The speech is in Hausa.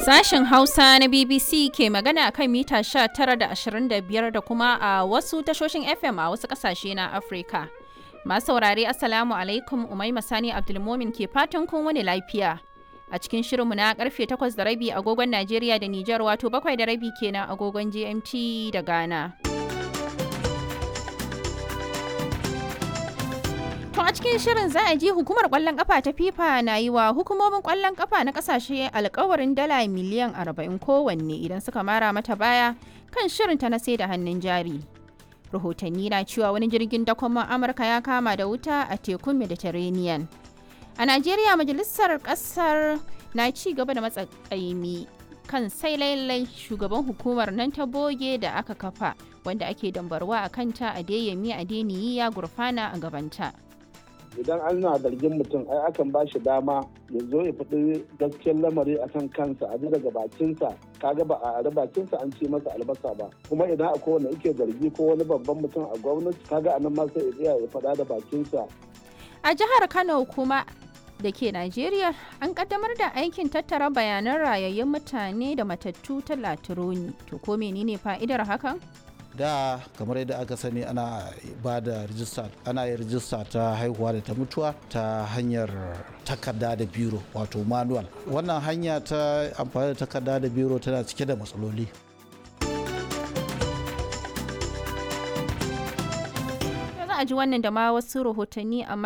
Sashen Hausa na BBC ke magana kan mita 19 da 25 da kuma a wasu tashoshin FM a wasu ƙasashe na Afirka. Masu saurare Assalamu alaikum Umaima Sani Abdulmomin ke fatan kun wani lafiya. A cikin shirinmu na karfe 8 da rabi agogon Najeriya da Nijar wato 7 da rabi kenan agogon GMT da Ghana. To a cikin shirin za a ji hukumar kwallon kafa ta FIFA na yi wa hukumomin kwallon kafa na kasashe alkawarin dala miliyan 40 kowanne idan suka mara mata baya kan shirinta na sai da hannun jari. Rahotanni na cewa wani jirgin dakon Amurka ya kama da wuta a tekun Mediterranean. A Najeriya majalisar kasar na ci gaba da matsakaimi kan sai lailai shugaban hukumar nan ta boge da aka kafa wanda ake dambarwa a kanta a deyami a deniyi ya gurfana a gabanta. idan ana zargin mutum ai akan ba shi dama ya zo ya faɗi gaskiyar lamari a kan kansa a daga bakinsa kaga ba a ari bakinsa an ce masa albasa ba kuma idan akwai wanda yake zargi ko wani babban mutum a gwamnati kaga anan ma sai ya ya faɗa da bakinsa A jihar Kano kuma da ke Najeriya an kaddamar da aikin tattara bayanan rayayyun mutane da matattu ta Latironi. To ko menene fa'idar hakan? da kamar yadda aka sani ana ba da rijista ana yin rijista ta haihuwa da ta mutuwa ta hanyar takarda da biro wato manual wannan hanya ta amfani da takarda da biro tana cike da matsaloli Za a ji wannan da ma wasu rahotanni amma